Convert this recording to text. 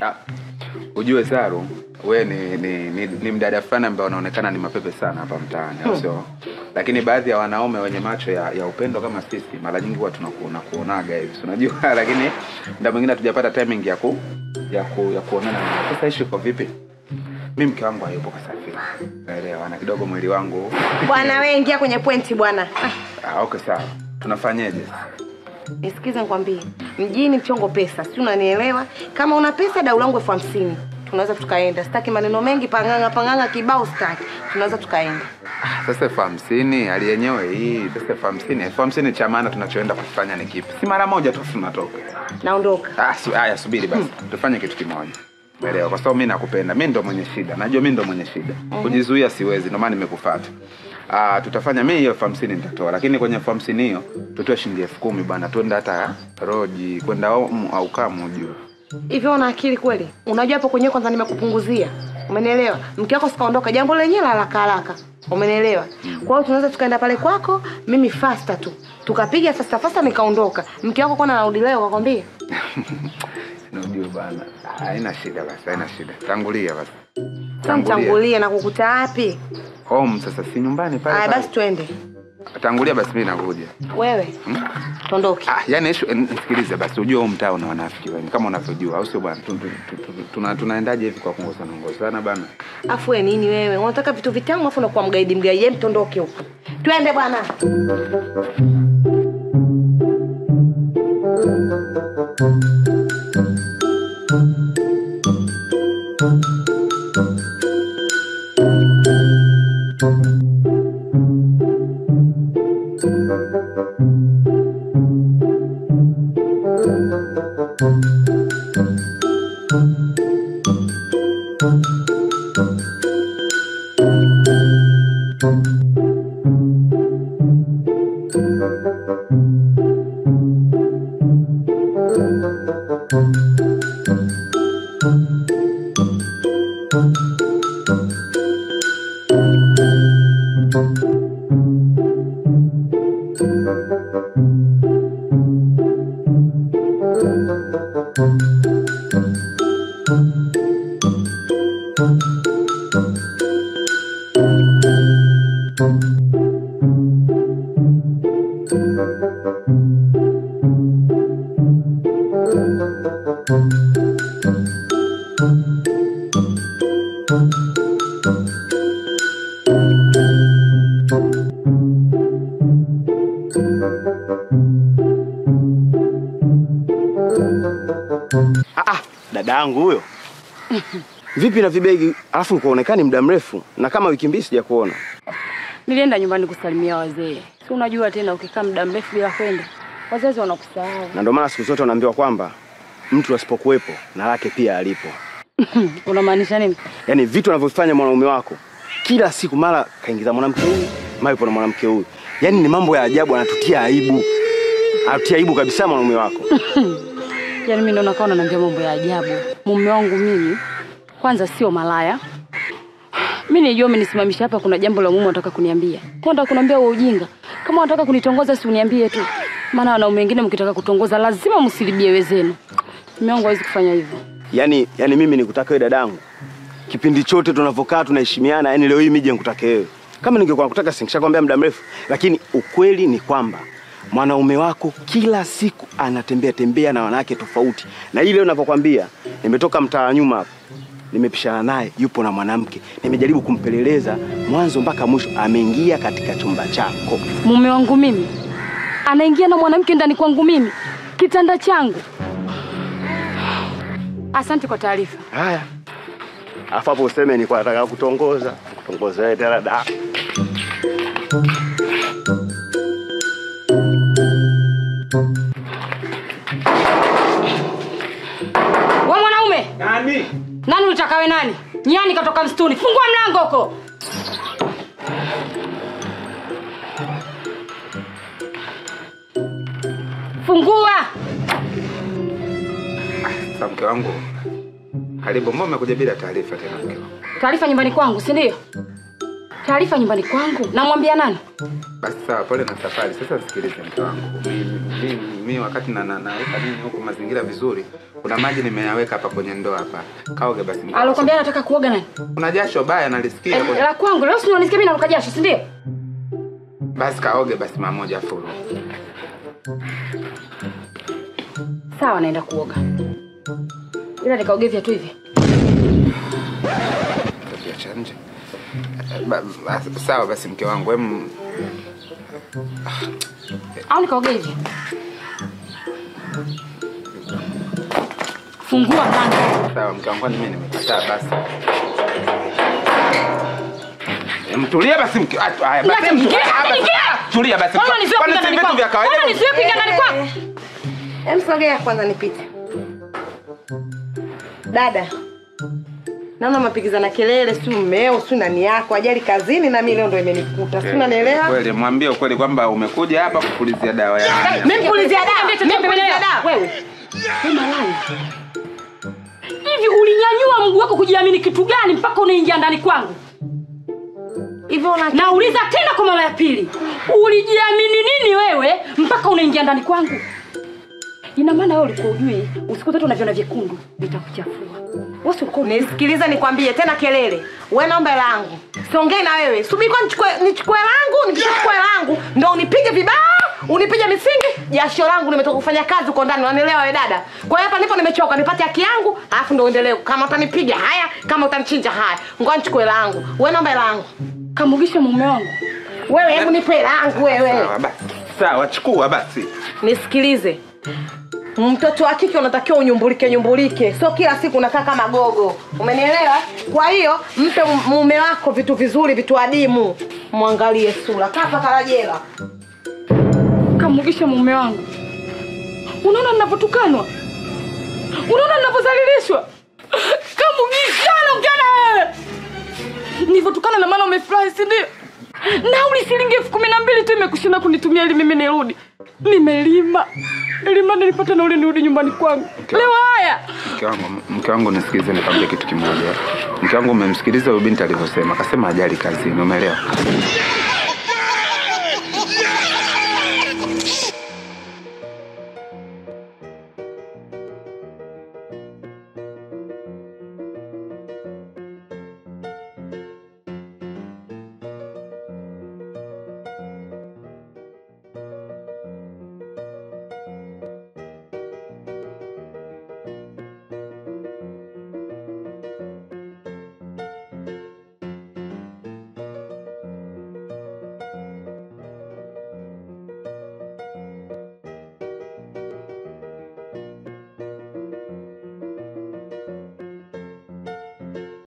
Ah, ujue Saru, we ni, ni, ni, ni mdada fulani ambaye unaonekana ni mapepe sana hapa mtaani, au sio? Lakini baadhi ya wanaume wenye macho ya, ya upendo kama sisi mara nyingi huwa tunakuona kuonaga hivi, si unajua, lakini muda mwingine hatujapata timing ya ku ya ku ya kuonana. naye. Sasa ishi iko vipi? Mi mke wangu hayupo kasafiri, naelewa, na kidogo mwili wangu Bwana wewe ingia kwenye pointi bwana. Ah, ah, okay, sawa, tunafanyeje? Nisikize nikwambie. Mjini mchongo pesa, si unanielewa? Kama una pesa dau langu elfu hamsini. Tunaweza tukaenda. Sitaki maneno mengi panganga panganga kibao sitaki. Tunaweza tukaenda. Ah, Sasa elfu hamsini hali yenyewe hii, sasa elfu hamsini elfu hamsini cha maana tunachoenda kufanya ni kipi? Si mara moja tu tunatoka. Naondoka. Ah, su, haya subiri basi. Tufanye kitu kimoja. Umeelewa? Kwa sababu mimi nakupenda. Mimi ndo mwenye shida. Najua mimi ndo mwenye shida. Kujizuia siwezi, ndio maana nimekufuata. Ah, tutafanya mimi hiyo elfu hamsini nitatoa, lakini kwenye elfu hamsini hiyo tutoe shilingi elfu kumi bwana, twende hata roji kwenda Omu au Kamu juu. Hivi una akili kweli? Unajua hapo kwenyewe kwanza nimekupunguzia. Umenielewa? Mke wako sikaondoka, jambo lenyewe la haraka haraka. Umenielewa? Kwa hiyo tunaweza tukaenda pale kwako, mimi faster tu. Tukapiga faster faster nikaondoka. Mke wako kwana anarudi leo kakwambia? Unajua bwana. Haina shida basi, haina shida. Tangulia basi. Tangulia na kukuta wapi? Home sasa si nyumbani pale. Aya pale. basi twende. Tangulia basi mimi nakuja. Wewe. Tondoke. Ah, yani ishu, nisikilize basi, ujue huu mtaa una wanafiki wengi kama unavyojua, au sio bwana? Tu- tu- tu- tu- tuna- Tunaendaje hivi kwa kuongozana ongozana bana? Afu wewe nini wewe? Unataka vitu vitamu afu unakuwa mgaidi mgaidi. Hem tondoke huko. Twende bwana. Ah, ah, dada yangu huyo. Vipi na vibegi alafu kuonekani muda mrefu na kama wiki mbili sijakuona. Nilienda nyumbani kusalimia wazee. Si unajua tena ukikaa muda mrefu bila kwenda, wazazi wanakusahau. Na ndio maana siku zote wanaambiwa kwamba mtu asipokuwepo na lake pia alipo. Unamaanisha nini? Yaani vitu anavyofanya mwanaume wako kila siku, mara kaingiza mwanamke huyu, mara yupo na mwanamke huyu. Yaani ni mambo ya ajabu, anatutia aibu. Anatia aibu kabisa mwanaume wako. Yaani mimi ndo nakaa unaniambia mambo ya ajabu. Mume wangu mimi kwanza sio malaya. Mimi nijua umenisimamisha hapa, kuna jambo la mume unataka kuniambia. Kwa unataka kuniambia wewe ujinga. Kama unataka kunitongoza si uniambie tu. Maana wanaume wengine mkitaka kutongoza lazima msilibie wezenu. Mume wangu hawezi kufanya hivyo. Yaani yaani mimi nikutaka wewe dadangu. Kipindi chote tunavyokaa tunaheshimiana, yaani leo hii mije nikutake wewe. Kama ningekuwa nakutaka singeshakwambia muda mrefu, lakini ukweli ni kwamba mwanaume wako kila siku anatembea tembea na wanawake tofauti. Na hii leo ninavyokwambia, nimetoka mtaa wa nyuma hapa. Nimepishana naye yupo na mwanamke. Nimejaribu kumpeleleza mwanzo mpaka mwisho, ameingia katika chumba chako. Mume wangu mimi anaingia na mwanamke ndani kwangu mimi, kitanda changu. Asante kwa taarifa. Haya. Alafu hapo useme nilikuwa nataka kutongoza. Kutongoza wewe tena da. We mwanaume, Nani? nani ulitakawe nani? Nyani katoka msituni. Fungua mlango huko. Fungua. Sasa mke wangu, karibu. Mbona umekuja bila taarifa tena mke wangu? Taarifa nyumbani kwangu, si ndio? taarifa nyumbani kwangu namwambia nani Basi sawa, pole na safari. Sasa sikilize mke wangu, mi, mi, mi wakati na, na, naweka nini huku mazingira vizuri, kuna maji nimeyaweka hapa kwenye ndoo hapa, kaoge basi. mke wangu. alokwambia anataka kuoga nani Kuna jasho baya nalisikia Eh, kwenye- la kwangu leo sio unanisikia mimi naruka jasho si ndio basi kaoge basi mara moja furu. sawa naenda kuoga ila nikaoge viatu hivi Viacha nje. Ba, ba, sawa basi mke wangu, em au nikaoge hivi fungua mlango sawa mke wangu, kwani mimi nimekataa basi. Em, Tulia basi mke. ah, Haya basi. Niache mke, Ah, basi. niingie. Tulia basi. Mbona unanizuia Kwani kuingia si ndani vitu kwangu? vya kawaida? Mbona unanizuia kuingia ndani kwangu? Em, sogea kwanza nipite. Dada, naona mapigizana kelele, si mmeo, si nani yako, ajali kazini na mimi leo ndo imenikuta, si unanielewa? Kweli mwambie ukweli kwamba umekuja hapa kupulizia dawa ya Mimi pulizia dawa, Niambie, mimi niambie, pulizia niambie. dawa. Wewe. Wewe malaya. Hivi ulinyanyua mguu wako kujiamini kitu gani mpaka unaingia ndani kwangu? Hivyo una Nauliza tena kwa mara ya pili. Ulijiamini nini wewe mpaka unaingia ndani kwangu? Ina maana wewe ulikuwa ujui usiku zote unaviona vyekundu vitakuchafua. Wewe si ulikuwa Nisikiliza nikwambie tena kelele. Wewe naomba hela yangu. Siongei na wewe. Subiri kwa nichukue nichukue langu, nikichukua langu ndo unipige vibao, unipige misingi, jasho langu nimetoka kufanya kazi huko ndani, unanielewa wewe dada? Kwa hiyo hapa nipo nimechoka, nipate haki yangu, alafu ndo uendelee. Kama utanipiga haya, kama utanichinja haya. Ngoja nichukue langu. Wewe naomba hela yangu. kamugisha mume wangu. Wewe hebu nipe hela yangu wewe. Sawa basi. Sawa, chukua basi. Nisikilize. Mtoto wa kike unatakiwa unyumbulike nyumbulike, sio kila siku unakaa kama gogo. Umenielewa? Kwa hiyo mpe mume wako vitu vizuri, vitu adimu. Mwangalie sura, kaa paka jela. Kamugisha mume wangu. Unaona ninavyotukanwa? Unaona ninavyozalilishwa? Kamugisha naongea wewe. Nilivyotukana na maana umefurahi si ndio? Nauli shilingi elfu kumi na mbili tu imekushinda kunitumia ili mimi nirudi. Nimelima. Lima nilipata nauli nirudi nyumbani kwangu. Leo haya. Mke wangu, mke wangu nisikilize nikwambie kitu kimoja. Mke wangu umemsikiliza huyu binti alivyosema, akasema ajali kazini, umeelewa?